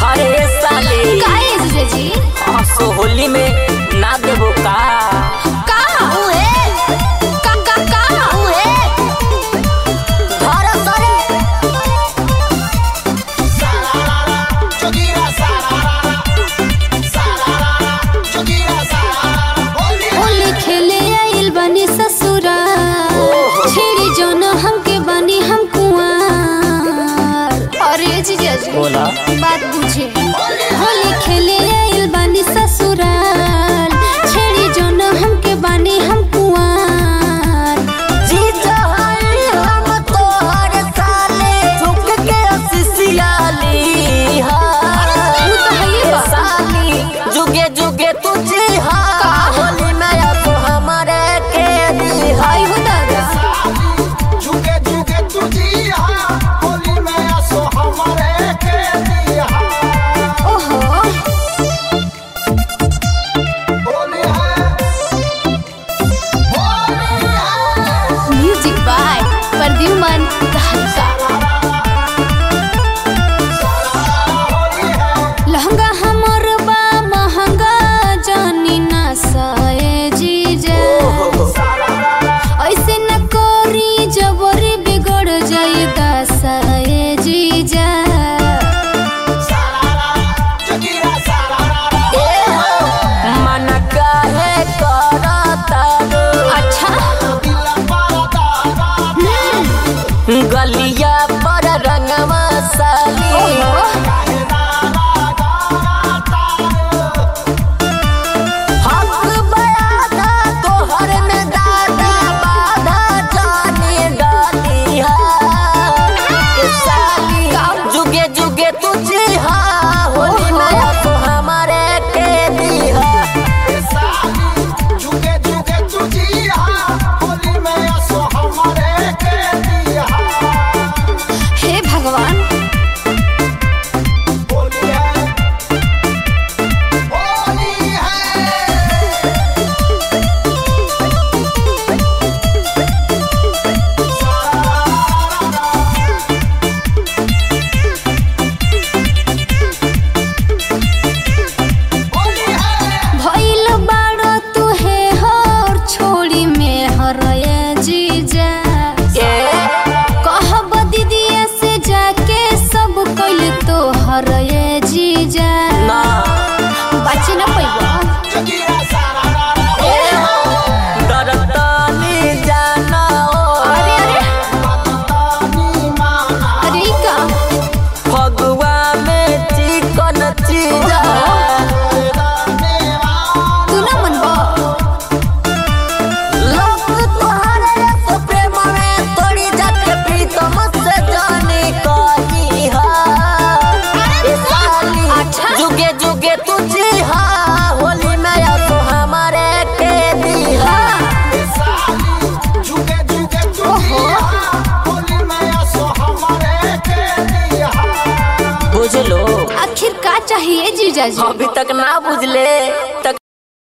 अरे साली का है जीजाजी हाँ, सो होली में ना देबो का का उहे का का का उहे धर सरे होली खेले आइल बनी ससुरा छेड़ी जोन हमके बनी हम कुआर अरे जीजाजी बोला बात बुझे होली खेले आइल बनी ससुराल छेड़ी जोन हमके बनी हम कुआर जीजा हई हम तोहर साले झुक के सिसियाली वो तो है ही बा। साली जुगे जुगे तू जी हाँ होली में अब तो हमारे के दी आई हो दादा झुके झुके तुझी हाँ होली में असो हमारे के दिया ओहो होली है होली है म्यूजिक बाय प्रद्युमन धारिका होली है लहंगा हमर बा महंगा जानी ना साए जीजा ऐसे न कोरी जबरी बिगड़ जाई दसाए जीजा जगीरा सारा मन काहे करता रो अच्छा दिल पारा दादा गलिया पर रंगवा साली ओहो हक बयादा तोहर में दादा बाधा जाने डाली है साली जुगे जुगे तुझे हाँ होली में अब हमारे के दी है झुके झुके तुझी हाँ होली में असो हमारे के दिया हे भगवान होली है होली है होली है भइल बाड़ो तू हे हर छोड़ी में हरए जीजा ए कहब दीदिया से जाके सब कइल तो हरए जीजा ना बची न पैबो जगीरा सारा ए डरतानी जाना ओ अरे अरे तानी माना अरे ई का फगुआ में चिकन चीजा तू ना मनबो लोग तोहरे तो प्रेम में तोड़ी जाके प्रीतम से जाने कही हा ए साली अच्छा। जुगे जुगे तुझे हा होली में या तो हमारे के दी हा झुके झुके तुझी हाँ होली में असो हमारे के दिया बुझ लो आखिर का चाहिए जीजा जी अभी तक ना बुझले तक